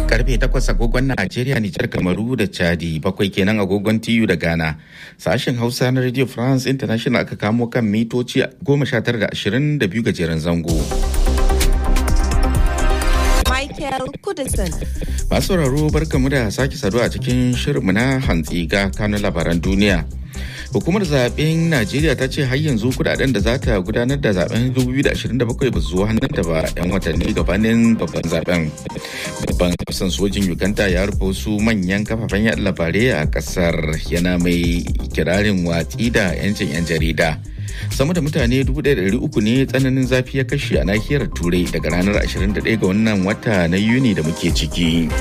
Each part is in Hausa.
karfe 8 agogon Najeriya, Nijar, Kamaru da Chadi, bakwai kenan agogon TU da Ghana. Sashen Hausa na Radio France International aka kamo kan mitoci 19.22 gajeren zango. Michael Kudison. Masu sauraro barkamu da sake saduwa a cikin shirinmu na hantsi ga kanun labaran duniya. Hukumar zaben Najeriya ta ce har yanzu kudaden da za ta gudanar da zaben 2027 ba zuwa hannunta ba 'yan watanni gabanin babban zaben. Babban kasan sojin Uganda ya rufe wasu manyan kafafen yaɗa labarai a ƙasar yana mai kirarin watsi da 'yancin 'yan jarida. sama da mutane 1,300 ne tsananin zafi ya kashe a nahiyar turai daga ranar 21 ga wannan wata na yuni da muke ciki.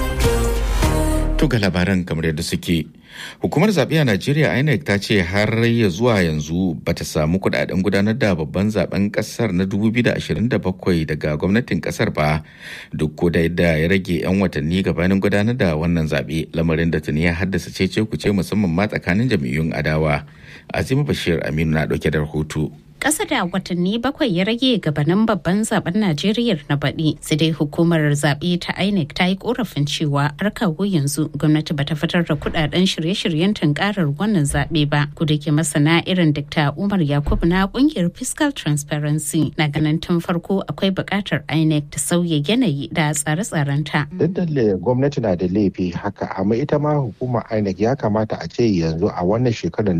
To ga labaran kamar yadda suke. Hukumar zaɓe a Najeriya INEC ta ce har ya zuwa yanzu bata samu kudaden gudanar da babban zaben ƙasar na 2027 daga gwamnatin ƙasar ba duk ko da yadda ya rage 'yan watanni gabanin gudanar da wannan zaɓe lamarin da tuni ya haddasa cece kuce musamman ma tsakanin jam'iyyun adawa. Azima Bashir Aminu na ɗauke da rahoto. Ƙasa da watanni bakwai ya rage gabanin babban zaben Najeriya na baɗi. Sai dai hukumar zaɓe ta INEC ta yi korafin cewa har kawo yanzu gwamnati bata fitar da kuɗaɗen shirye-shiryen tunkarar wannan zaɓe ba. Kuda ke masana irin Dr. Umar Yakubu na ƙungiyar Fiscal Transparency na ganin tun farko akwai buƙatar INEC ta sauya yanayi da tsare-tsarenta. Duk da gwamnati na da laifi haka amma ita ma hukumar INEC ya kamata a ce yanzu a wannan shekarar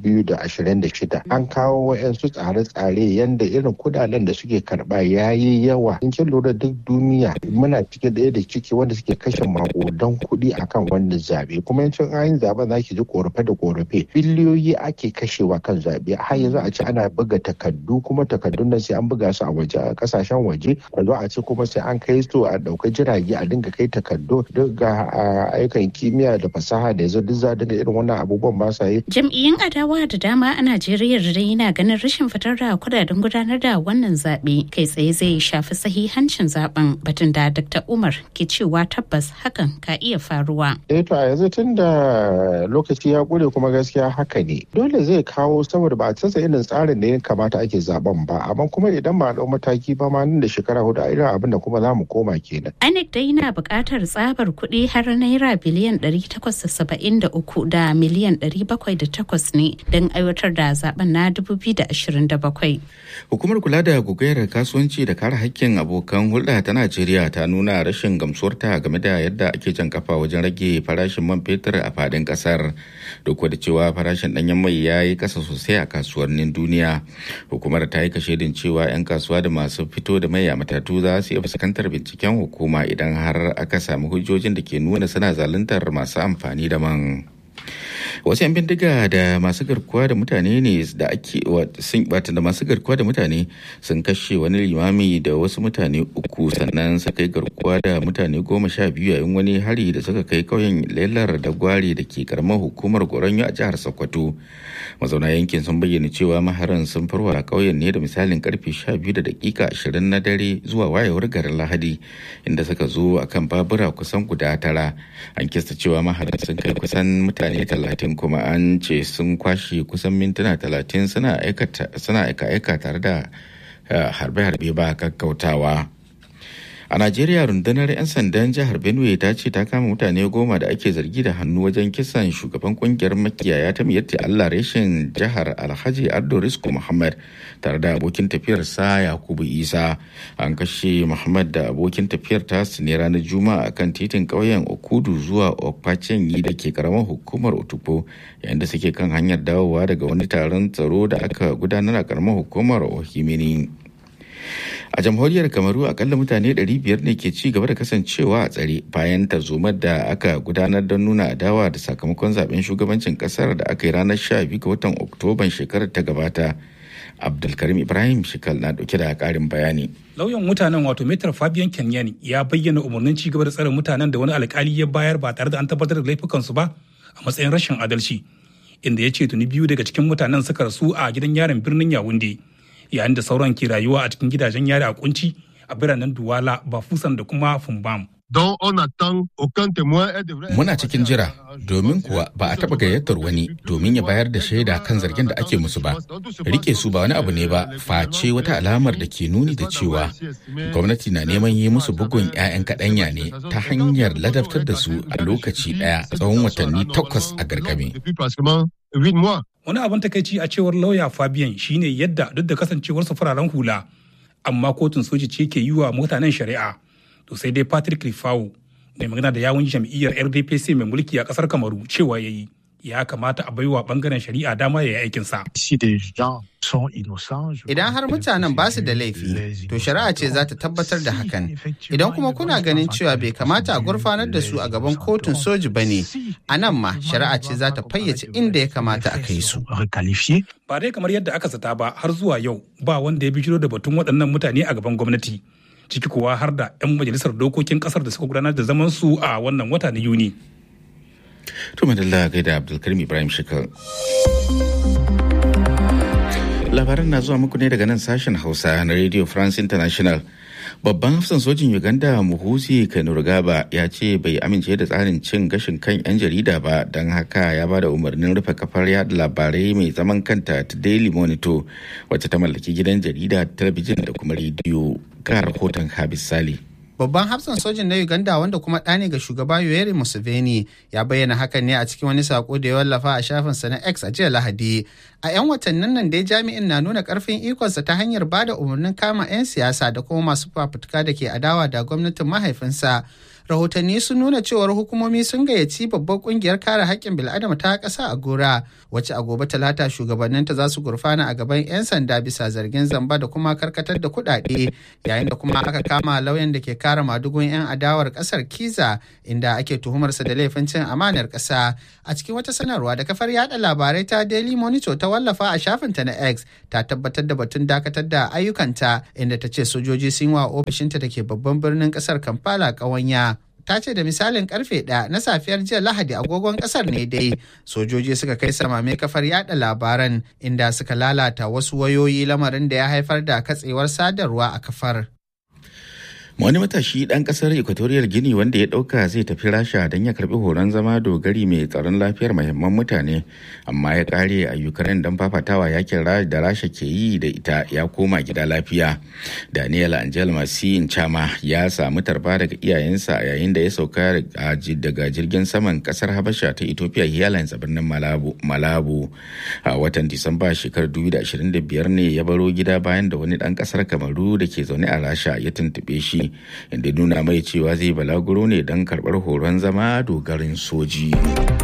2026 an kawo wa'yansu tsare tsare-tsare yadda irin kudaden da suke karba ya yi yawa in kin lura duk duniya muna cike ɗaya da ciki wanda suke kashe makudan kuɗi akan wannan zabe kuma yancin ayin zaben za ki ji korafe da korafe biliyoyi ake kashewa kan zabe har yanzu a ce ana buga takardu kuma takardun nan sai an buga su a waje a kasashen waje a zo a ce kuma sai an kai su a ɗauka jirage a dinga kai takardu duk ga ayyukan kimiyya da fasaha da yanzu duk za dinga irin wannan abubuwan ba sa yi. Jam'iyyun adawa da dama a Najeriya da yana ganin rashin fitar da kudaden gudanar da wannan zaɓe kai tsaye zai shafi sahihancin zaben batun da Dr. Umar ke cewa tabbas hakan ka iya faruwa. Eh to a yanzu tun da lokaci ya ƙure kuma gaskiya haka ne. Dole zai kawo saboda ba a canza irin tsarin da ya kamata ake zaben ba amma kuma idan ba a ɗau mataki ba ma nan da shekara hudu a irin abin da kuma za mu koma kenan. INEC dai na buƙatar tsabar kuɗi har naira biliyan 873 da miliyan 708 ne don aiwatar da zaben na 2027. Hukumar kula da gugayar kasuwanci da kare hakkin abokan hulɗa ta Najeriya ta nuna rashin gamsuwarta game da yadda ake jan kafa wajen rage farashin man fetur a fadin ƙasar. Duk da cewa farashin ɗanyen mai ya yi ƙasa sosai a kasuwannin duniya. Hukumar ta yi kashedin cewa 'yan kasuwa da masu fito da mai a matatu za su iya fuskantar binciken hukuma idan har aka samu hujjojin da ke nuna suna zaluntar masu amfani da man. wasu 'yan bindiga da masu garkuwa da mutane ne da ake sun bata da masu garkuwa da mutane sun kashe wani limami da wasu mutane uku sannan suka kai garkuwa da mutane goma sha biyu yayin wani hari da suka kai kauyen lelar da gwari da ke karamar hukumar goronyo a jihar sokoto mazauna yankin sun bayyana cewa maharan sun farwa kauyen ne da misalin karfe sha biyu da dakika ashirin na dare zuwa wayewar garin lahadi inda suka zo akan babura kusan guda tara an kista cewa maharan sun kai kusan mutane talatin kuma an ce sun kwashe kusan mintuna talatin suna aika-aika tare da harbe-harbe ba kakkautawa. A Najeriya rundunar 'yan sandan jihar Benue ta ce ta kama mutane goma da ake zargi da hannu wajen kisan shugaban kungiyar makiyaya ta miyatti Allah reshen jihar Alhaji Ardo Risku Muhammad tare da abokin tafiyarsa Yakubu Isa. An kashe Muhammad da abokin tafiyar tasu ne ranar Juma'a kan titin ƙauyen Okudu zuwa Okpachenyi da ke karamar hukumar Otupo yayin da suke kan hanyar dawowa daga wani taron tsaro da aka gudanar a karamar hukumar Ohimini. a jamhuriyar kamaru akalla mutane 500 ne ke ci gaba da kasancewa a tsare bayan tarzomar da aka gudanar don nuna adawa da sakamakon zaben shugabancin kasar da aka yi ranar 12 ga watan oktoban shekarar ta gabata abdulkarim ibrahim shikal na dauke da karin bayani lauyan mutanen wato metar fabian kenyan ya bayyana umarnin ci gaba da tsare mutanen da wani alkali ya bayar ba tare da an tabbatar da laifukansu ba a matsayin rashin adalci inda ya ce tuni biyu daga cikin mutanen suka rasu a gidan yaron birnin yawunde yayin da sauran ke rayuwa a cikin gidajen yari a kunci a biranen Duwala, Bafusan da kuma Fumbam. don on attend aucun témoin et devrait Muna cikin jira domin kuwa ba a taɓa gayyatar wani domin ya bayar da shaida kan zargin da ake musu ba. Rike su ba wani abu ne ba face wata alamar da ke nuni da cewa gwamnati na neman yi musu bugun 'ya'yan kaɗanya ne ta hanyar ladabtar da su a lokaci ɗaya tsawon watanni takwas a gargame. Depuis pratiquement huit mois. Wani abin takaici a cewar lauya Fabian shine yadda duk da kasancewarsa fararen hula, amma kotun soji ce ke yi wa mutanen shari'a. To sai dai Patrick Rifau mai magana da yawun jam'iyyar RDPC mai mulki a kasar Kamaru cewa ya yi ya kamata a baiwa bangaren shari'a dama ya yi aikinsa. Idan har mutanen ba su da laifi, to shari'a ce za ta tabbatar da hakan. Idan kuma kuna ganin cewa bai kamata a gurfanar da su a gaban kotun soji ba ne, a nan ma shari'a ce za ta fayyace inda ya kamata a kai su. Ba dai kamar yadda aka zata ba har zuwa yau ba wanda ya bijiro da batun waɗannan mutane a gaban gwamnati. Ciki kuwa har da 'yan majalisar dokokin ƙasar da suka gudanar da zaman su a wannan wata na Yuni. To madalla gaida Abdulkarim Ibrahim Shekar. Labaran na zuwa muku ne daga nan sashen Hausa na Radio France International. Babban hafsan sojin Uganda Muhuzi Kainerugaba ya ce bai amince da tsarin cin gashin kan 'yan jarida ba don haka ya ba da umarnin rufe kafar yada labarai mai zaman kanta ta Daily Monitor wacce ta mallaki gidan jarida talabijin da kuma rediyo ga rahoton Habis Sali. Babban hafsan sojin na Uganda wanda kuma ɗa ne ga shugaba Yoweri Museveni ya bayyana hakan ne a cikin wani sako da ya wallafa a shafinsa na X a jiya Lahadi. A 'yan watannin nan dai jami'in na nuna karfin ikonsa ta hanyar ba da umarnin kama 'yan siyasa da kuma masu fafutuka da ke adawa da gwamnatin mahaifinsa. rahotanni sun nuna cewar hukumomi sun gayyaci babbar kungiyar kare haƙƙin bil'adama ta ƙasa a gora wacce a gobe talata shugabanninta za su gurfana a gaban 'yan sanda bisa zargin zamba da kuma karkatar da kuɗaɗe yayin da kuma aka kama lauyan da ke kare madugun 'yan adawar ƙasar kiza inda ake tuhumarsa da laifin cin amanar ƙasa a cikin wata sanarwa da kafar yada labarai ta daily monitor ta wallafa a shafinta na x ta tabbatar da batun dakatar da ayyukanta inda ta ce sojoji sun wa ofishinta da ke babban birnin ƙasar kampala ƙawanya ta ce da misalin karfe ɗaya na safiyar jiya lahadi agogon kasar ne dai sojoji suka kai samame kafar yada labaran inda suka lalata wasu wayoyi lamarin da ya haifar da katsewar sadarwa a kafar wani matashi ɗan ƙasar equatorial guinea wanda ya ɗauka zai tafi rasha don ya karɓi horon zama dogari mai tsaron lafiyar mahimman mutane amma ya ƙare a ukraine don fafatawa yakin da rasha ke yi da ita ya koma gida lafiya daniel angel masin chama ya samu tarba daga iyayensa yayin da ya sauka daga jirgin saman ƙasar habasha ta ethiopia airlines a birnin malabu a watan disamba shekarar 2025 ne ya baro gida bayan da wani ɗan ƙasar kamaru da ke zaune a rasha ya tuntuɓe shi inda nuna mai cewa zai balaguro ne don karɓar horon zama dogarin soji.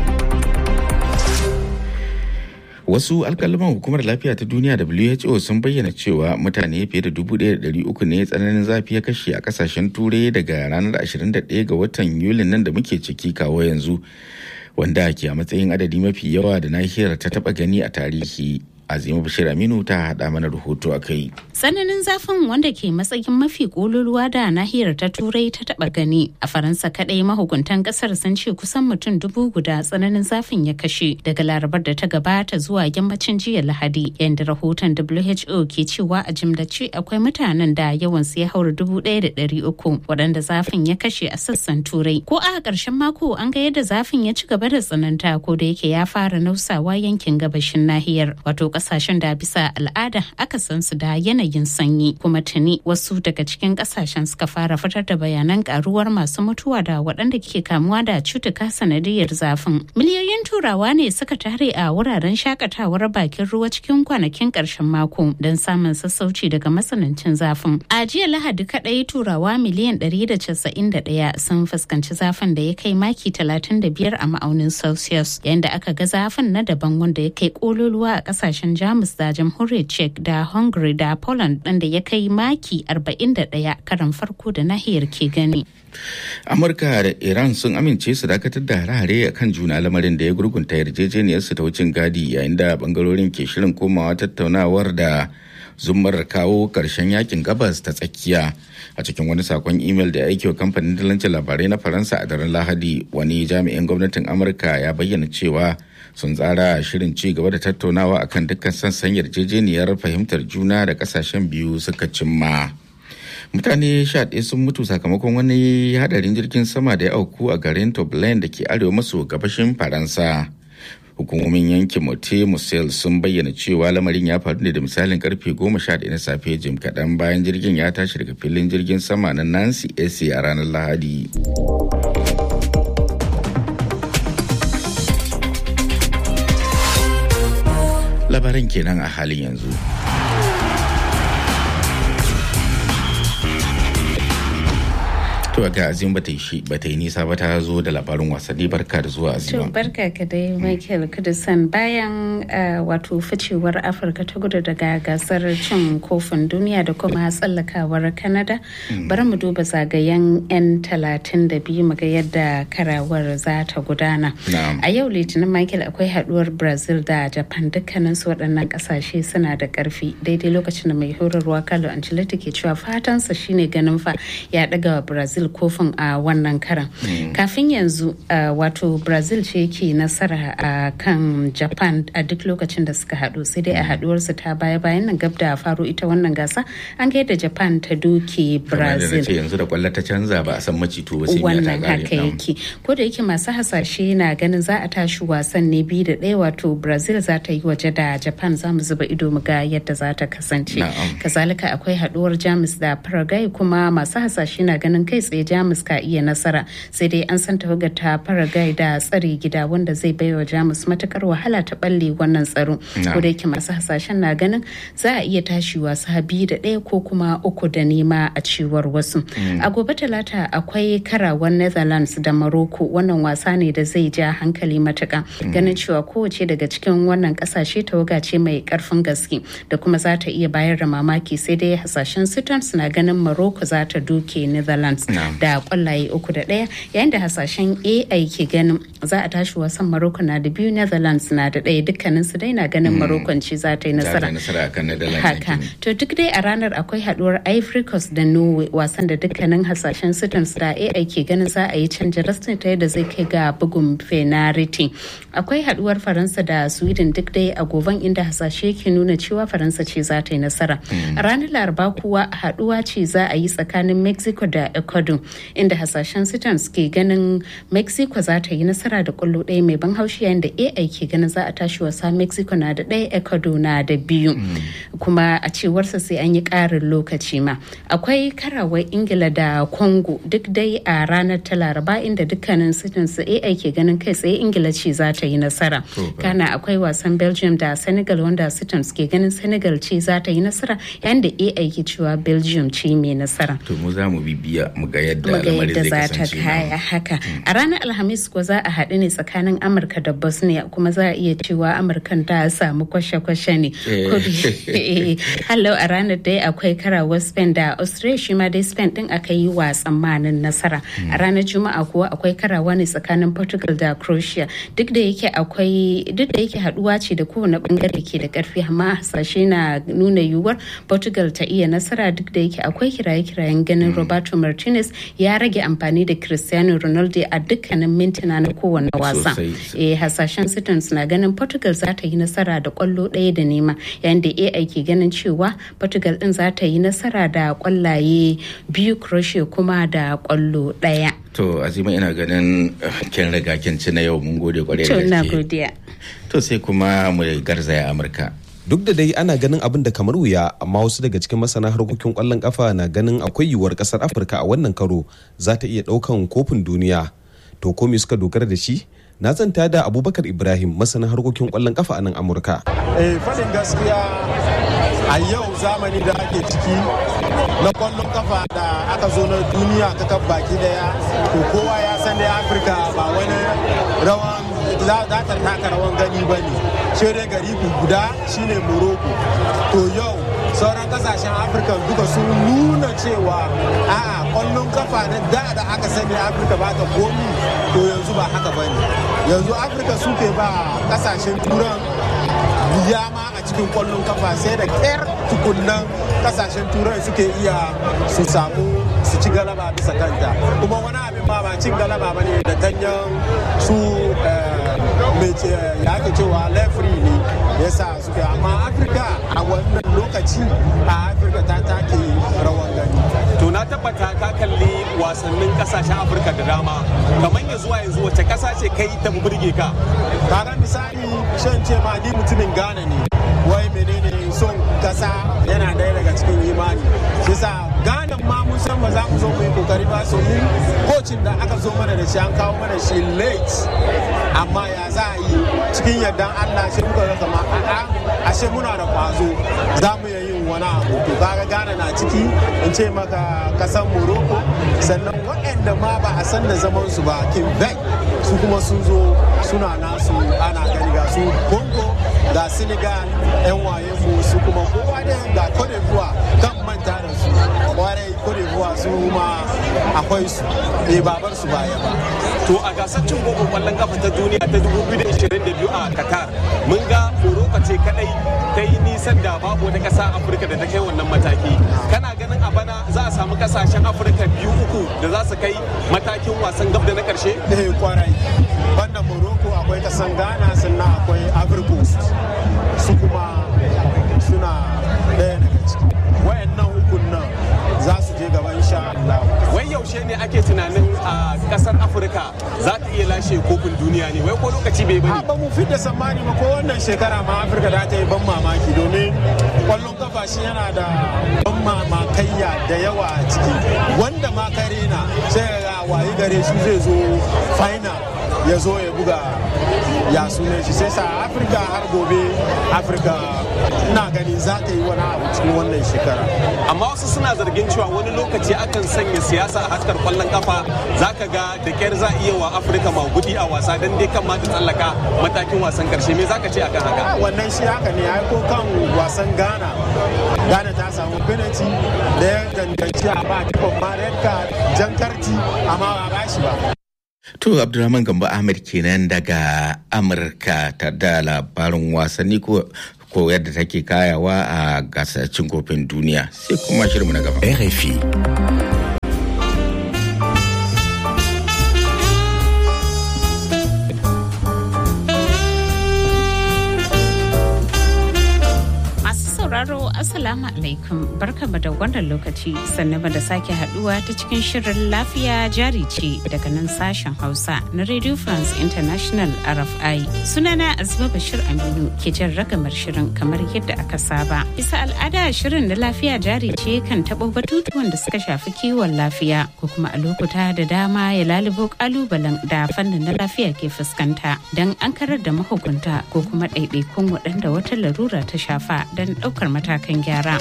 Wasu alkalaman hukumar lafiya ta duniya WHO sun bayyana cewa mutane fiye da 1,300 ne tsananin zafi ya kashe a kasashen turai daga ranar 21 ga watan Yulin nan da muke ciki kawo yanzu wanda ke a matsayin adadi mafi yawa da nahiyar ta taba gani a tarihi. Azima Bashir Aminu ta haɗa mana rahoto a kai. Tsananin zafin wanda ke matsayin mafi ƙololuwa da nahiyar ta turai ta taɓa gani a Faransa kaɗai mahukuntan ƙasar sun ce kusan mutum dubu guda tsananin zafin ya kashe daga larabar da ta gabata zuwa yammacin jiya Lahadi yadda rahoton WHO ke cewa a jimlace akwai mutanen da yawan su ya haura dubu ɗaya da ɗari uku waɗanda zafin ya kashe a sassan turai. Ko a ƙarshen mako an ga yadda zafin ya ci gaba da tsananta ko da yake ya fara nausawa yankin gabashin nahiyar wato kasashen da bisa al'ada aka san su da yanayin sanyi kuma tuni wasu daga cikin kasashen suka fara fitar da bayanan karuwar masu mutuwa da waɗanda ke kamuwa da cutuka sanadiyar zafin miliyoyin turawa ne suka tare a wuraren shakatawar bakin ruwa cikin kwanakin ƙarshen mako don samun sassauci daga matsanancin zafin a jiya lahadi kaɗai turawa miliyan 191 sun fuskanci zafin da ya kai maki 35 a ma'aunin celsius yayin da aka ga zafin na daban wanda ya kai kololuwa a ƙasashen kasashen jamus da jamhuriyar czech da hungary da poland ɗin da ya kai maki 41 karan farko da nahiyar ke gani amurka da iran sun amince su dakatar da hare-hare a kan juna lamarin da ya gurgunta yarjejeniyarsu ta wucin gadi yayin da bangarorin ke shirin komawa tattaunawar da zumar kawo karshen yakin gabas ta tsakiya a cikin wani sakon imel da ya aiki wa kamfanin dalancin labarai na faransa a daren lahadi wani jami'in gwamnatin amurka ya bayyana cewa sun tsara shirin ci gaba da tattaunawa akan dukkan sassan yarjejeniyar fahimtar juna da kasashen biyu suka cimma mutane sha ɗaya sun mutu sakamakon wani hadarin jirgin sama da ya auku a garin Toblen da ke arewa maso gabashin Faransa. Hukumomin yankin Mote Musel sun bayyana cewa lamarin ya faru ne da misalin karfe goma sha ɗaya na safe jim kaɗan bayan jirgin ya tashi daga filin jirgin sama na Nancy AC a ranar Lahadi. Labarin kenan a halin yanzu. To ga azim bata yi shi bata yi nisa ba ta zo da labarin wasanni barka da zuwa azima. To barka ka dai Michael Kudusan bayan wato ficewar Afirka ta gudu daga gasar cin kofin duniya da kuma tsallakawar Canada. Bari mu duba zagayen 'yan talatin da biyu muga yadda karawar za ta gudana. A yau Litinin Michael akwai haduwar Brazil da Japan dukkanin su waɗannan ƙasashe suna da ƙarfi daidai lokacin da mai horarwa Carlo Ancelotti ke cewa fatansa shine ganin fa ya ɗaga wa Brazil kofin a wannan karan kafin yanzu wato brazil ce ke nasara a kan japan a duk lokacin da suka haɗu sai dai a haɗuwarsu ta baya bayan nan gab da faro ita wannan gasa an ga yadda japan ta doke brazil yanzu da kwallo ta canza ba a san macito ba sai wannan haka yake ko da yake masu hasashe na ganin za a tashi wasan ne biyu da ɗaya wato brazil za ta yi waje da japan za mu zuba ido mu ga yadda za ta kasance kazalika akwai haɗuwar jamus da paraguay kuma masu hasashe na ganin kai tsaye jamus ka iya nasara sai dai an san tawagar ta paraguay da tsare gida wanda zai baiwa jamus matukar wahala ta balle wannan tsaro ko da yake masu hasashen na ganin za a iya tashi wasa biyu da ɗaya ko kuma uku da nema a cewar wasu a gobe talata akwai karawar netherlands da morocco wannan wasa ne da zai ja hankali matuka ganin cewa kowace daga cikin wannan kasashe tawaga ce mai karfin gaske da kuma za ta iya bayar da mamaki sai dai hasashen sutans na ganin morocco za ta duke netherlands da kwallaye uku da ɗaya yayin da hasashen ai ke ganin za a tashi wasan maroko na da biyu netherlands na da ɗaya dukkanin su dai na ganin maroko ce za ta yi nasara haka to duk dai a ranar akwai haduwar ivory coast da norway wasan da dukkanin hasashen sutans da ai ke ganin za a yi canja rastin ta yadda zai kai ga bugun penalty akwai haduwar faransa da sweden duk dai a goban inda hasashe ke nuna cewa faransa ce za ta yi nasara a ranar laraba kuwa haduwa ce za a yi tsakanin mexico da ecuador inda hasashen sitans ke ganin mexico za ta yi nasara da kwallo ɗaya mai ban haushi yayin da ai ke ganin za a tashi wasa mexico na da ɗaya ecuador na da biyu kuma a cewarsa sai an yi ƙarin lokaci ma akwai karawar ingila da congo duk dai a ranar ta laraba inda dukkanin sitans ai ke ganin kai tsaye ingila ce za ta yi nasara kana akwai wasan belgium da senegal wanda sitans ke ganin senegal ce za ta yi nasara yayin da ai ke cewa belgium ce mai nasara to mu za mu bibiya mu ga yadda muga yadda za ta kaya haka a ranar alhamis ko za a haɗu ne tsakanin amurka da bosnia kuma za a iya cewa amurkan ta samu kwashe-kwashe ne hallo a ranar dai akwai karawar spain da australia shi ma dai spain din aka yi wa tsammanin nasara a ranar juma'a kuwa akwai karawa ne tsakanin portugal da croatia duk da yake akwai duk da yake haduwa ce da kowane bangare ke da karfi amma hasashe na nuna yiwuwar portugal ta iya nasara duk da yake akwai kiraye-kirayen ganin roberto martinez ya rage amfani da cristiano ronaldo a dukkanin mintuna na kowane wasa eh hasashen sitons na ganin portugal za ta yi nasara da kwallo ɗaya da nema yayin da ai ke ganin cewa portugal din za ta yi nasara da kwallaye biyu croatia kuma da kwallo ɗaya to azima ina ganin kin riga kin ci na yau mun gode kwarai da gaske to sai kuma mu garzaya amurka duk da dai ana ganin abin da kamar wuya amma wasu daga cikin masana harkokin kwallon kafa na ganin akwai yiwuwar kasar afirka a wannan karo za ta iya daukan kofin duniya to ko me suka dogara da shi na zanta da abubakar ibrahim masana harkokin kwallon kafa a nan amurka eh fadin gaskiya a yau zamani da ake ciki na kwallon kafa da aka zo na duniya ta kan baki daya to kowa ya san da afirka ba wani rawan za ta taka rawan gani ba ne shi dai gari guda shine morocco to yau sauran kasashen afirka duka sun nuna cewa a'a kwallon kafa na da da aka sani afirka ba ta komi to yanzu ba haka ba ne yanzu afirka suke ba kasashen turan wuya ma a cikin kwallon kafa sai da ƙyar tukunnan kasashen turai suke iya su samu su ci galaba bisa kanta kuma wani abin ma ba ce cin galaba ba ne da ganyen su mai ya ake cewa lefri ne ya sa suke amma afirka a wannan lokaci a afirka ta take rawan gani to na tabbata ka kalli wasannin kasashen afirka da dama kamar ya zuwa yanzu wace kasa ce kai ta burge ka kaga misali shan ce ma ni mutumin ghana ne wai menene son kasa yana daya daga cikin imani shi sa ghana ma mun san ba za mu zo mu yi kokari ba so mu kocin da aka zo mana da shi an kawo mana shi late amma ya za a yi cikin yardan allah shi muka ga kama a'a ashe muna da kwazo za mu yi yin wani abu to kaga ghana na ciki in ce maka kasan morocco sannan waɗanda ma ba a san da zaman su ba quebec su kuma sun zo suna nasu ana gani ga su congo ga senegal yan waye mu su kuma kowa da ga cote d'ivoire kan manta da su kwarai cote d'ivoire su ma akwai su bai babar su baya ba to a gasar cin kofin kwallon kafa ta duniya ta 2022 a qatar mun ga morocco ce kadai ta yi nisan da babu wata kasa afirka da ta kai wannan mataki kana ganin a bana za a samu kasashen afirka biyu uku da za su kai matakin wasan gab da na karshe eh kwarai banda morocco akwai kasan ghana sannan akwai ivory coast su kuma suna ɗaya daga ciki wayannan ukun nan za su je gaba insha Allah wai yaushe ne ake tunanin a kasar afirka za ta iya lashe kofin duniya ne wai ko lokaci bai bane ba mu fidda tsammani ba ko wannan shekara ma afirka da ta yi ban mamaki domin kwallon kafa shi yana da ban mamakaiya da yawa a ciki wanda ma kare na sai ga wayi gare shi zai zo final ya zo ya buga ya sune shi sai sa afirka har gobe afirka ina gani za ta yi wani abu cikin wannan shekara amma wasu suna zargin cewa wani lokaci akan sanya siyasa a haskar kwallon kafa zaka ga da kyar za iya wa afirka magudi a wasa don dai kan ma ta tsallaka matakin wasan karshe me zaka ce akan haka wannan shi haka ne ai ko kan wasan ghana ghana ta samu penalty da ya danganci a ba kifin ma red card jan karti amma ba ba shi ba To Abdulrahman Gambo Ahmed kenan daga Amurka ta da labarin wasanni ko ko yadda take kayawa a gasar cin kofin duniya sai kuma shirinmu na gaba. RFI. sauraro Assalamu alaikum barkamu da wannan lokaci sannan da sake haduwa ta cikin shirin lafiya jari ce daga nan sashen Hausa na Radio France International RFI. Sunana Azuma Bashir Aminu ke jan ragamar shirin kamar yadda aka saba. Bisa al'ada shirin na lafiya jari ce kan taɓo batutuwan da suka shafi kiwon lafiya ko kuma a lokuta da dama ya lalubo kalubalen da fannin na lafiya ke fuskanta don an karar da mahukunta ko kuma ɗaiɗaikun waɗanda wata larura ta shafa don ɗaukar matakan gyara.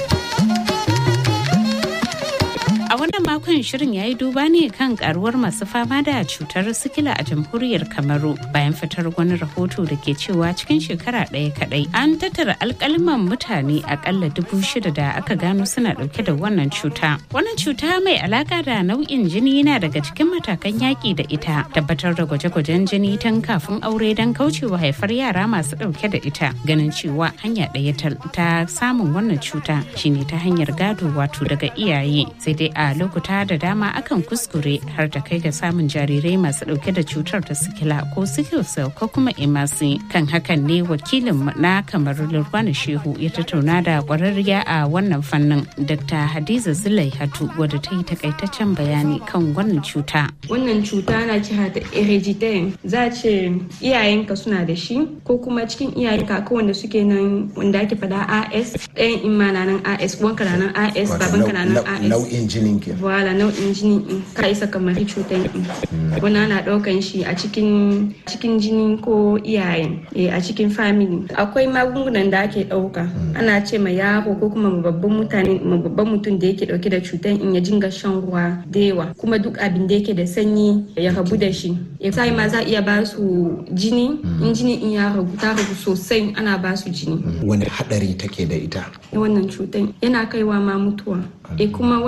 A wannan makon shirin ya yi duba ne kan karuwar masu fama da cutar sikila a jamhuriyar Kamaru bayan fitar wani rahoto da ke cewa cikin shekara ɗaya kaɗai an tattara alkalman mutane akalla dubu shida da aka gano suna ɗauke da wannan cuta. Wannan cuta mai alaka da nau'in jini yana daga cikin matakan yaƙi da ita tabbatar da gwaje-gwajen jini tun kafin aure don kaucewa haifar yara masu ɗauke da ita ganin cewa hanya ɗaya ta samun wannan cuta shine ta hanyar gado wato daga iyaye sai dai a lokuta da dama akan kuskure har da kai ga samun jarirai masu dauke da cutar ta sikila ko sickle cell ko kuma emasi kan hakan ne wakilin na kamar lurwana shehu ya tattauna da kwararriya a wannan fannin dr hadiza zulai hatu wadda ta yi takaitaccen bayani kan wannan cuta wannan cuta na kira da hereditary za a ce iyayenka suna da shi ko kuma cikin iyayenka ko wanda suke nan wanda ake fada as ɗayan imana nan as wanka na nan as babanka na nan as nau'in jinin ke wala nau'in jini in ka isa kamar cutar in wani ana ɗaukan shi a cikin cikin jini ko iyayen a cikin family akwai magungunan da ake ɗauka ana ce ma yaro ko kuma babban mutane babban mutum da yake ɗauke da cutar in ya jinga shan ruwa da yawa kuma duk abin da yake da sanyi ya rabu da shi ya sai ma za iya ba su jini in jini in ya ragu ta ragu sosai ana ba su jini wani hadari take da ita wannan cutar yana kaiwa ma mutuwa e kuma wannan cutar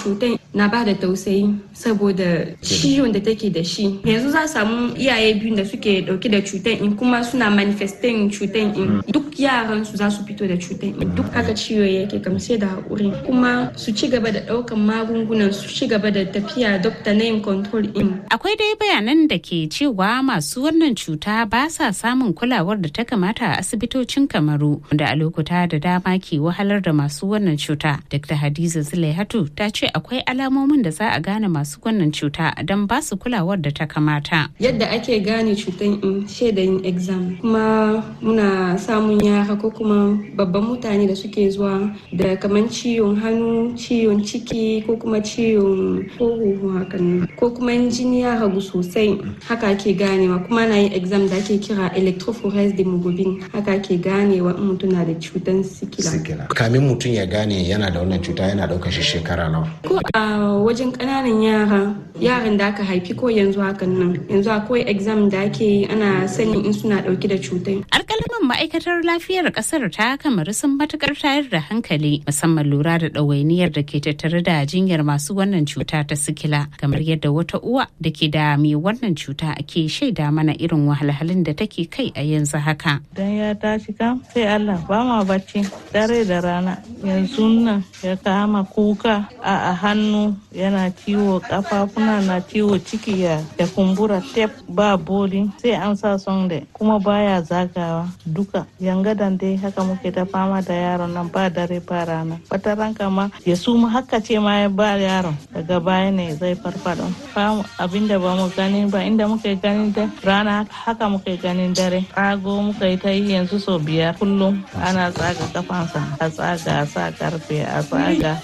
cutar na ba da tausayi saboda ciwon da take da shi yanzu za samu iyaye biyu da suke dauke da cutar in kuma suna manifestin cutar in duk yaran su za su fito da cutar in duk haka ciwo yake kam sai da haƙuri kuma su ci gaba da ɗaukan magungunan su ci gaba da tafiya doctor name control in akwai dai bayanan da ke cewa masu wannan cuta ba sa samun kulawar da ta kamata a asibitocin kamaru da a lokuta da dama ke wahalar da masu wannan cuta dr hadiza zulaihatu ta ce akwai alamomin da za a gane masu wannan cuta don ba su kulawar da ta kamata yadda ake gane cutan in shaidayin exam kuma muna samun yara ko kuma babban mutane da suke zuwa da kamar ciwon hannu ciwon ciki ko kuma ciwon huhu hakan ko kuma jini ya ragu sosai haka ake ganewa kuma na yin exam da ake kira electrophoresis hemoglobin haka ake ganewa in mutum na da cutan sikila kamin mutum ya gane yana da wannan cuta yana ɗaukar shi shekara nawa ko a wajen ƙananan yara yaran da aka haifi ko yanzu hakan nan yanzu akwai exam da ake yi ana sanin in suna ɗauke da cutar alƙalaman ma'aikatar lafiyar ƙasar ta kamar sun matukar tayar da hankali musamman lura da ɗawainiyar da ke tattare da jinyar masu wannan cuta ta sikila kamar yadda wata uwa da ke da mai wannan cuta ke shaida mana irin wahalhalun da take kai a yanzu haka dan ya tashi kam sai Allah ba ma bacci dare da rana yanzu nan ya kama kuka a hannu yana ciwo kafafuna na ciwo ciki ya ya kumbura tep ba boli sai an sa sonde kuma baya zagawa duka yangadan dai haka muke ta fama da yaron nan ba dare ba rana wata ranka ma ya suma haka ce ma ya ba yaron daga baya ne zai farfado famu abinda ba mu gani ba inda muke ganin da rana haka muke ganin dare tsago muka yi ta yi yanzu sau biyar kullum ana tsaga kafansa a tsaga a sa karfe a tsaga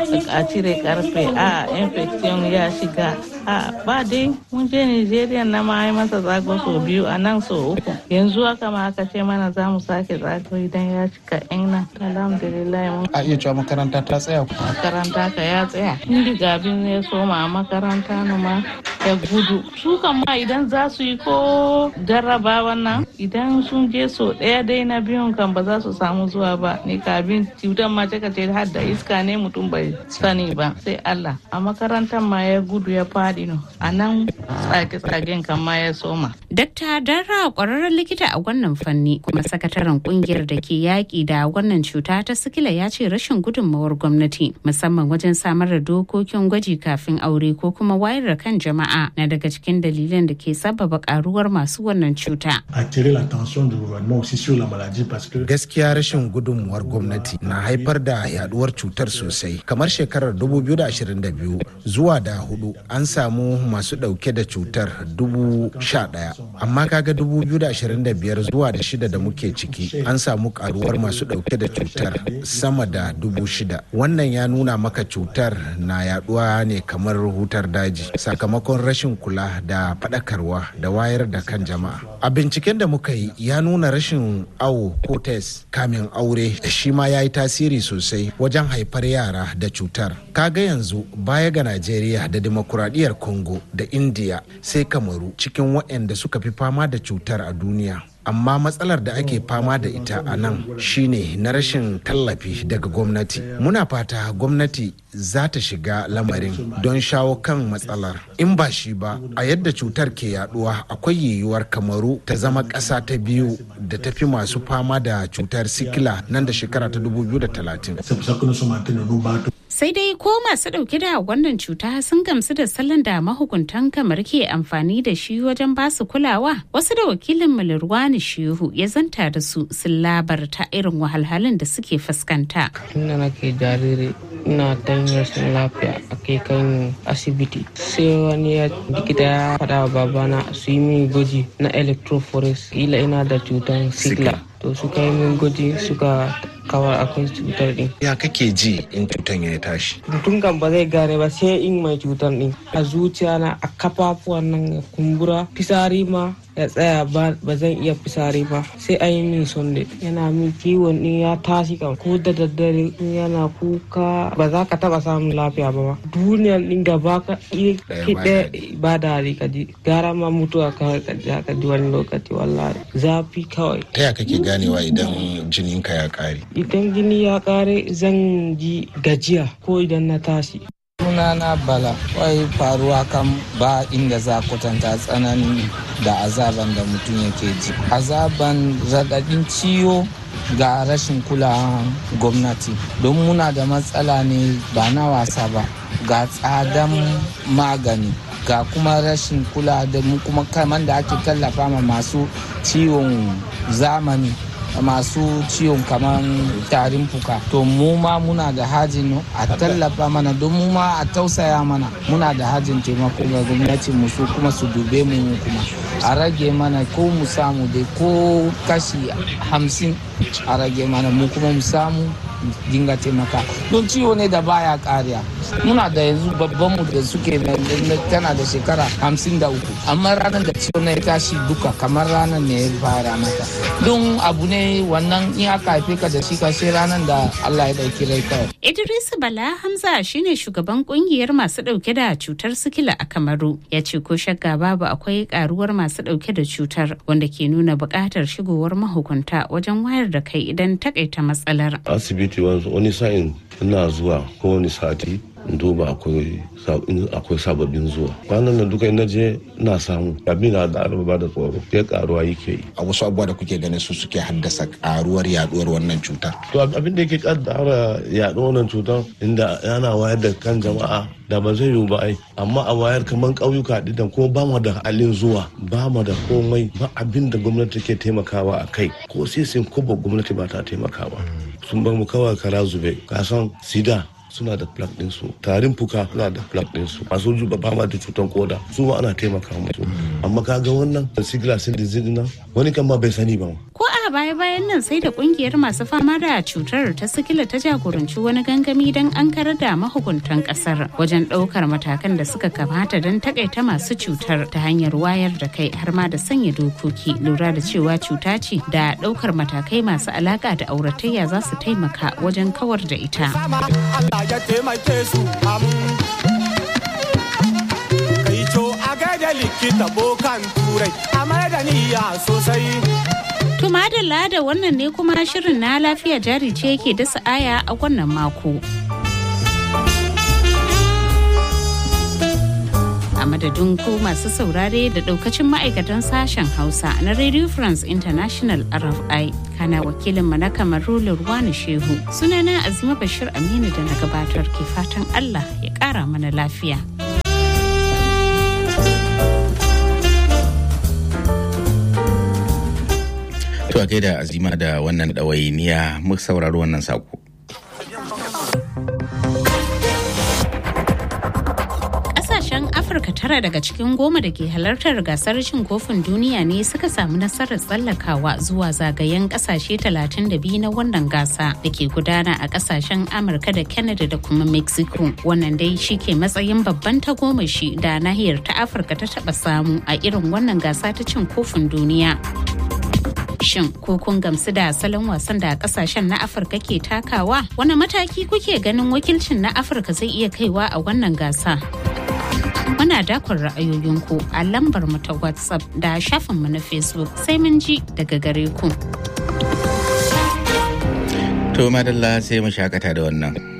a cire karfe a infection ya shiga a ba dai mun je nigeria na ma yi masa tsago sau biyu a nan sau uku yanzu haka ma aka ce mana za mu sake tsago idan ya cika yan nan alhamdulillah mun a iya cewa makaranta ta tsaya makaranta ka ya tsaya inda gabin ya soma a makaranta na ma ya gudu su kan ma idan za su yi ko jarraba wannan idan sun je so ɗaya dai na biyun kan ba za su samu zuwa ba ni kabin cutar ma ce har da iska ne mutum bai sani ba sai Allah a makarantar ma ya gudu ya faɗi no a nan tsage-tsagen kan ma ya soma. Dakta Darra kwararren likita a wannan fanni kuma sakataren kungiyar da ke yaƙi da wannan cuta ta sikila ya ce rashin gudunmawar gwamnati musamman wajen samar da dokokin gwaji kafin aure ko kuma wayar da kan jama'a na daga cikin dalilan da ke sababa karuwar masu wannan cuta. Gaskiya rashin gudunmuwar gwamnati na haifar da yaduwar cutar sosai. Kamar shekarar 2022 zuwa da hudu an samu masu dauke da cutar dubu sha daya. Amma kaga 2025 zuwa da shida da muke ciki an samu karuwar masu dauke da cutar sama da dubu shida. Wannan ya nuna maka cutar na yaduwa ne kamar hutar daji sakamakon rashin kula da faɗakarwa da wayar da kan jama'a. A binciken da muka yi ya nuna rashin awo ko test kamin aure shi ma ya yi tasiri sosai wajen haifar yara da cutar. Kaga yanzu baya ga Najeriya da demokuraɗiyyar Congo da India sai Kamaru cikin waɗanda suka fi fama da cutar a duniya. amma matsalar da ake fama da ita a nan shine na rashin tallafi daga gwamnati muna fata gwamnati za ta shiga lamarin don shawo kan matsalar in ba shi ba a yadda cutar ke yaduwa akwai yiwuwar kamaru ta zama ƙasa ta biyu da ta fi masu fama da cutar sikila nan da shekara ta 2030 sai dai ko masu dauke da wannan cuta sun gamsu da salon da mahukuntan kamar ke amfani da shi wajen basu kulawa wasu da wakilin malirwani shehu ya zanta da su sun labarta irin wahalhalun da suke fuskanta tunda nake jariri ina dan rashin lafiya a kai kan asibiti sai wani ya likita ya faɗa wa babana su yi min gwaji na electrophoresis kila ina da cutar sigla to suka yi min gwaji suka kawar akwai cutar din. Ya kake ji in cutar ya tashi? Mutum kan ba zai gane ba sai in mai cutar din. A zuciya na a kafafuwan nan ya kumbura, fisari ma ya tsaya ba zan iya fisari ba sai an yi min sonde yana min kiwon din ya tashi kan ko da daddare yana kuka ba za ka taba samun lafiya ba ba duniyar din gaba ka ɗaya ba da hali ka ji gara ma mutuwa kawai ka ji wani lokaci wallahi zafi kawai ta ya kake ganewa idan jininka ya ƙare idan jini ya kare zan ji gajiya ko idan na tashi sunana bala wai faruwa kan ba inda za kwatanta tsanani da azaban da mutum yake ji azaban raɗaɗin ciwo ga rashin kulawan gwamnati don muna da matsala ne ba na wasa ba ga tsadan magani ga kuma rashin kula da mu kuma kaman da ake tallafa ma masu ciwon zamani masu ciwon kamar tarin fuka to mu ma muna da hajin a tallafa mana don mu ma a tausaya mana muna da hajin taimako ga gwamnatin mu su kuma su dube mu kuma a rage mana ko mu samu dai ko kashi hamsin a rage mana mu kuma mu samu dinga taimaka don ciwo ne da baya kariya muna da yanzu babban mu da suke tana da shekara hamsin da uku amma ranar da ciwo na ya tashi duka kamar ranar ne ya fara mata don abu ne wannan in aka haife ka da shi kashe ranar da Allah ya dauki rai kawai. Idris Bala Hamza shine shugaban kungiyar masu dauke da cutar sikila a Kamaru ya ce ko shakka babu akwai karuwar masu dauke da cutar wanda ke nuna buƙatar shigowar mahukunta wajen wayar da kai idan takaita matsalar. Asibiti wani sa'in ina zuwa kowane sati in duba akwai sababbin zuwa kwanan nan duka ina je na samu abin da ba da tsoro ya karuwa yake yi a wasu abubuwa da kuke ganin su suke haddasa karuwar yaduwar wannan cutar to abin da yake kaddara yaduwar wannan cutar inda yana wayar da kan jama'a da ba zai yiwu ba ai amma a wayar kamar ƙauyuka ɗin kuma ba mu da halin zuwa ba mu da komai ba abin da gwamnati ke taimakawa a kai ko sisin ko ba gwamnati ba ta taimakawa sun bar mu kawai kara zube kasan sida suna da plug ɗinsu tarin fuka suna da plug ɗinsu masu juba ba ma da cutar koda su ma ana taimaka musu amma ka ga wannan sigila sin disease nan wani kan ma bai sani ba ko a baya bayan nan sai da kungiyar masu fama da cutar ta sikila ta jagoranci wani gangami don an karar da mahukuntan kasar wajen ɗaukar matakan da suka kamata don takaita masu cutar ta hanyar wayar da kai har ma da sanya dokoki lura da cewa cuta ce da ɗaukar matakai masu alaka da auratayya za su taimaka wajen kawar da ita. ya taimake su am kai co a gaida likita bokan turai a da niyya sosai To madalla da wannan ne kuma shirin na lafiya jari ce yake dasa aya a wannan mako. a madadin ku masu saurare da daukacin ma'aikatan sashen hausa na radio france international rfi kana wakilin na kamaru lurwani shehu sunana azima bashir aminu da na gabatar ke fatan allah ya kara mana lafiya To a gaida azima da wannan ɗawainiya mu saurari wannan sako. Ƙasashen Afirka tara daga cikin goma da ke halartar gasar cin kofin duniya ne suka samu nasarar tsallakawa zuwa zagayen ƙasashe 32 na wannan gasa da ke gudana a ƙasashen Amurka da Canada da kuma Mexico. Wannan dai shi ke matsayin babban tagomashi da nahiyar ta Afirka ta taɓa samu a irin wannan gasa ta cin kofin duniya. Shin ko kun gamsu da salon wasan da kasashen na Afirka ke takawa? Wani mataki kuke ganin wakilcin na Afirka zai iya kaiwa a wannan gasa? Muna dakon ra'ayoyinku a lambar mu ta WhatsApp da shafinmu na Facebook sai mun ji daga gare ku. To madalla sai mu shakata da wannan.